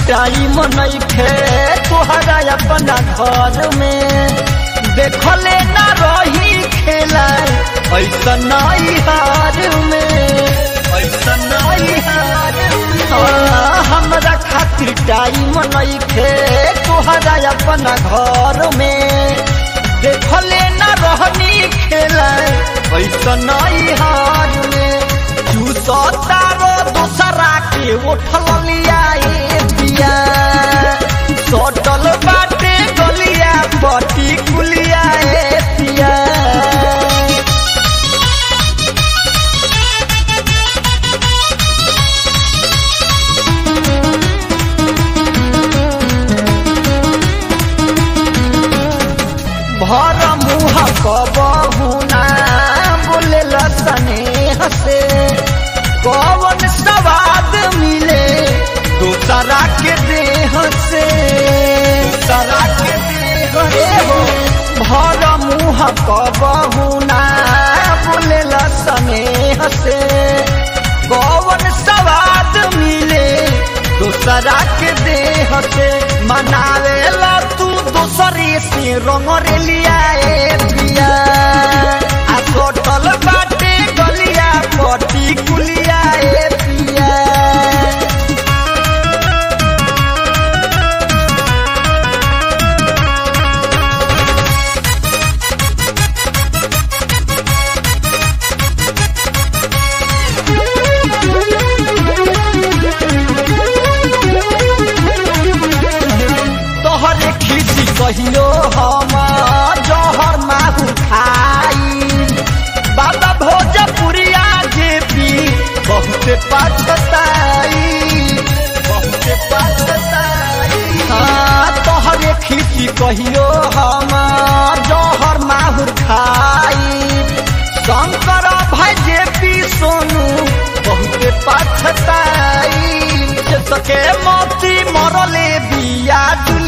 time नइखे तोहरा अपना घर में देखले ना रही खेला ऐसा नहीं हार में ऐसा नहीं हार हाँ, हमरा खातिर टाइम नइखे तोहरा अपना घर में देखले ना रहनी खेला ऐसा नहीं हार में चूसतारो दूसरा के उठल लिया ए पिया सटल बाटे गलिया बटी कुलिया ए पिया भर मुह कबहू ना बोले स्नेह से कौन सवाद मिले दूसरा के देह से दूसरा के देह से हो भर मुह कबहू ना बोले स्नेह से कौन सवाद मिले दूसरा के देह से मनावे ला तू दूसरे से रंग रे लिया ए पिया आ सोटल बाटे गलिया पटी कुलिया ए पिया तोहरे खीसी कहियो हम जहर माहू खाई बाबा भोजपुरिया जे पी बहुत पछताई बहुत पछताई हाँ तोहरे खीसी कहियो हम जहर माहू खाई शंकर भाई जे पी सोनू बहुत पछताई से सके मोती मरले बिया